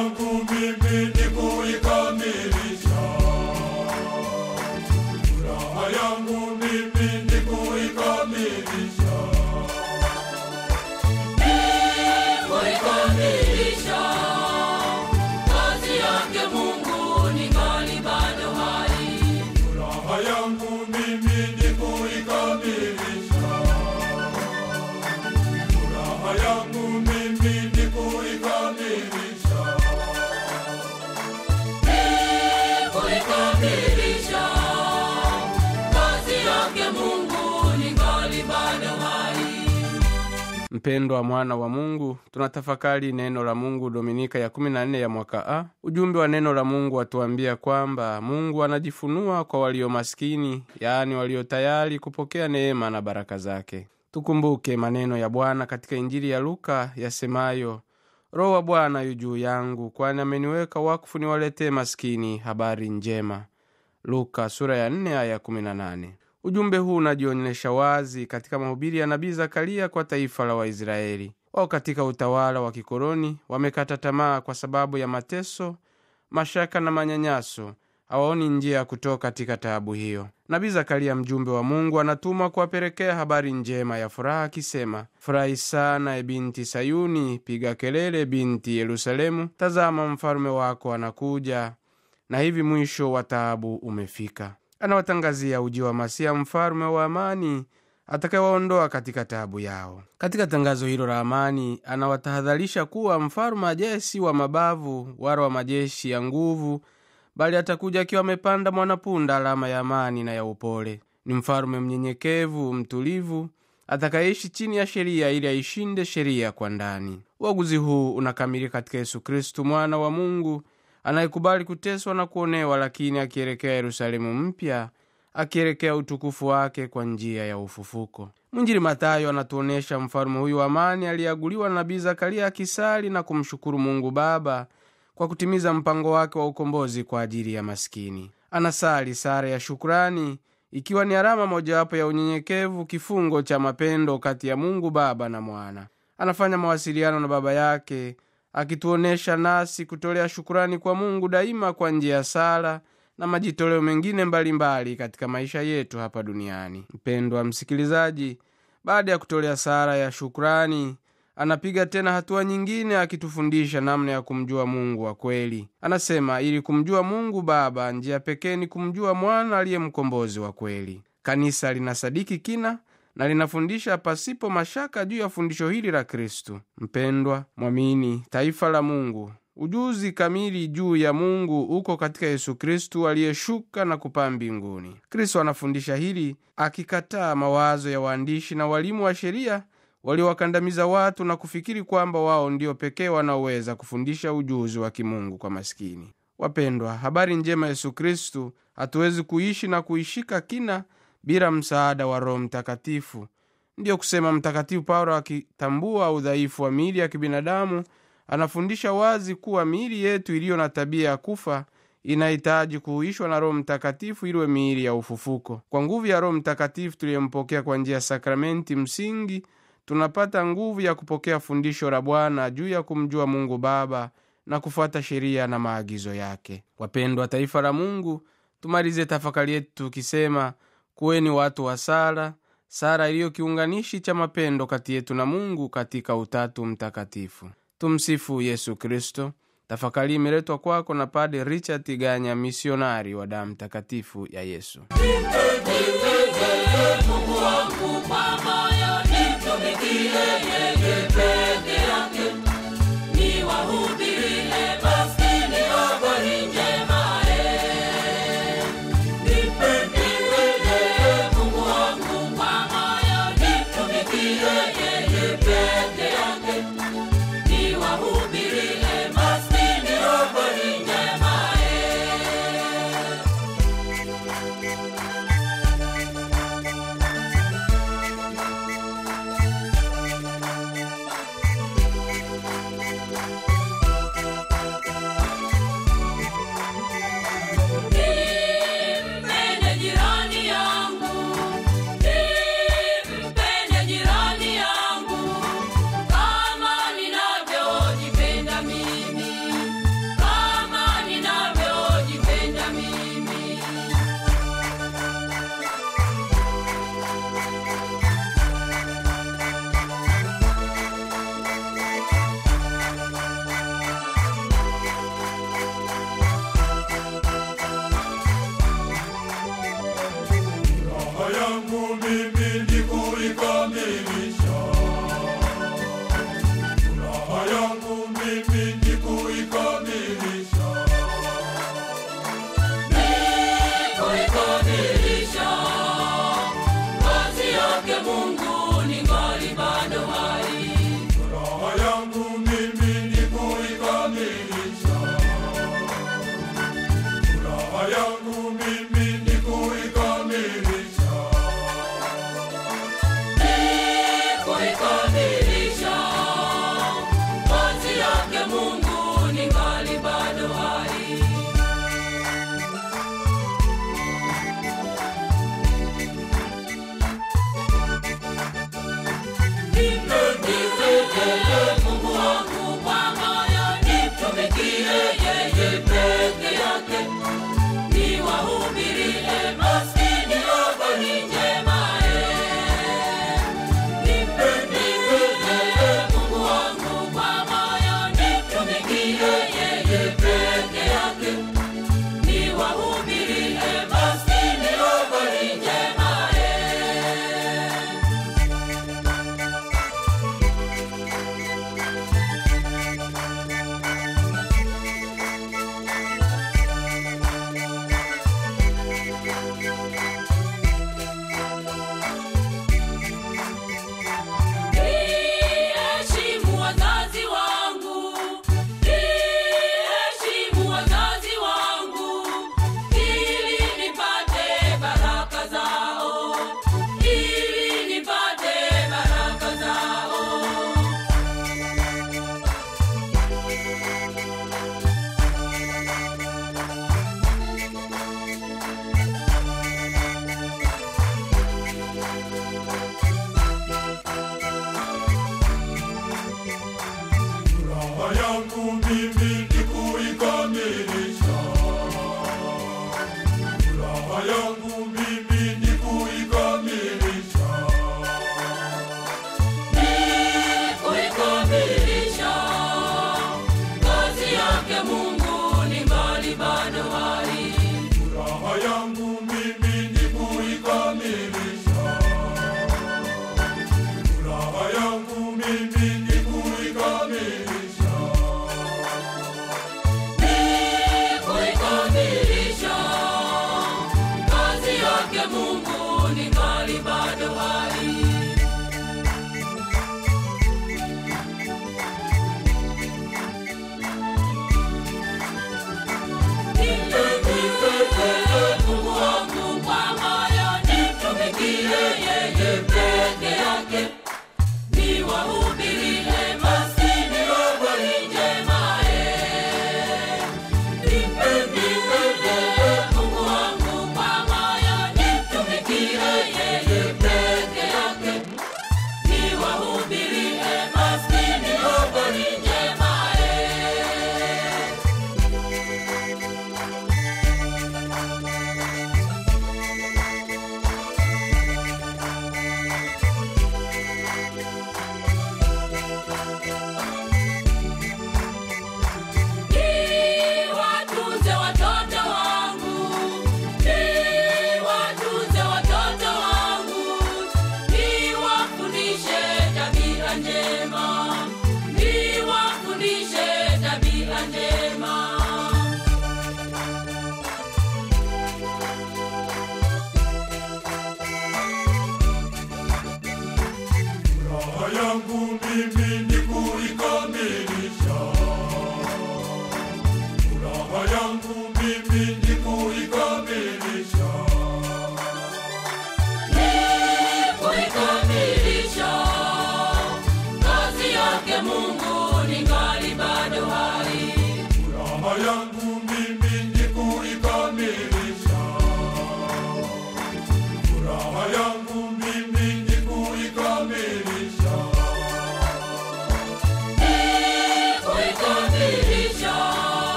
yangu mimi ni kuikamilisha. Furaha yangu mimi ni kuikamilisha. kuikamilisha kazi yake Mungu ningali bado hai. Furaha yangu mimi ni kuikamilisha. Furaha yangu mimi ni kuikamilisha. kuikamilisha kazi yake Mungu ningali bado hai. mpendwa mwana wa mungu tunatafakari neno la mungu dominika ya 14 ya mwaka a ujumbe wa neno la mungu watuambia kwamba mungu anajifunua kwa walio maskini yaani walio tayari kupokea neema na baraka zake tukumbuke maneno ya bwana katika injili ya luka yasemayo roho wa bwana yu juu yangu kwani ameniweka wakfu niwaletee maskini habari njema luka sura ya 4 aya 18 ujumbe huu unajionyesha wazi katika mahubiri ya nabii zakaria kwa taifa la waisraeli wao katika utawala wa kikoloni wamekata tamaa kwa sababu ya mateso mashaka na manyanyaso hawaoni njia ya kutoka katika taabu hiyo nabii zakaria mjumbe wa mungu anatumwa kuwapelekea habari njema ya furaha akisema furahi sana e binti sayuni piga kelele binti yerusalemu tazama mfalume wako anakuja na hivi mwisho wa taabu umefika anawatangazia uji wa masia mfalume wa amani atakayewaondoa katika taabu yao katika tangazo hilo la amani anawatahadharisha kuwa mfalume ajesi wa mabavu wala wa majeshi ya nguvu bali atakuja akiwa amepanda mwanapunda alama ya amani na ya upole ni mfalume mnyenyekevu mtulivu atakayeishi chini ya sheria ili aishinde sheria kwa ndani uaguzi huu unakamilika katika yesu kristu mwana wa mungu anayekubali kuteswa na kuonewa lakini akielekea yerusalemu mpya akielekea utukufu wake kwa njia ya ufufuko mwinjili matayo anatuonyesha mfalume huyu wa amani aliyeaguliwa na nabii zakaria akisali na kumshukuru mungu baba kwa kutimiza mpango wake wa ukombozi kwa ajili ya maskini anasali sara ya shukrani ikiwa ni alama mojawapo ya unyenyekevu kifungo cha mapendo kati ya mungu baba na mwana anafanya mawasiliano na baba yake akituonyesha nasi kutolea shukurani kwa mungu daima kwa njia ya sala na majitoleo mengine mbalimbali mbali katika maisha yetu hapa duniani mpendwa msikilizaji baada ya kutolea sala ya shukrani anapiga tena hatua nyingine akitufundisha namna ya kumjua mungu wa kweli anasema ili kumjua mungu baba njia pekee ni kumjua mwana aliye mkombozi wa kweli kanisa linasadiki kina na linafundisha pasipo mashaka juu ya fundisho hili la kristu mpendwa mwamini taifa la mungu ujuzi kamili juu ya mungu uko katika yesu kristu aliyeshuka na kupaa mbinguni kristo anafundisha hili akikataa mawazo ya waandishi na walimu wa sheria waliowakandamiza watu na kufikiri kwamba wao ndio pekee wanaoweza kufundisha ujuzi wa kimungu kwa maskini wapendwa habari njema yesu kristu hatuwezi kuishi na kuishika kina bila msaada wa roho mtakatifu ndiyo kusema mtakatifu paulo akitambua udhaifu wa miili ya kibinadamu anafundisha wazi kuwa miili yetu iliyo na tabia ya kufa inahitaji kuhuishwa na roho mtakatifu iliwe miili ya ufufuko kwa nguvu ya roho mtakatifu tuliyempokea kwa njia ya sakramenti msingi tunapata nguvu ya kupokea fundisho la bwana juu ya kumjua mungu baba na kufuata sheria na maagizo yake wapendwa taifa la mungu tumalize tafakari yetu tukisema kuweni watu wa sala sala iliyo kiunganishi cha mapendo kati yetu na mungu katika utatu mtakatifu tumsifu yesu kristo tafakari imeletwa kwako na pade richard ganya misionari wa damu takatifu ya yesu Mungu wangu kwa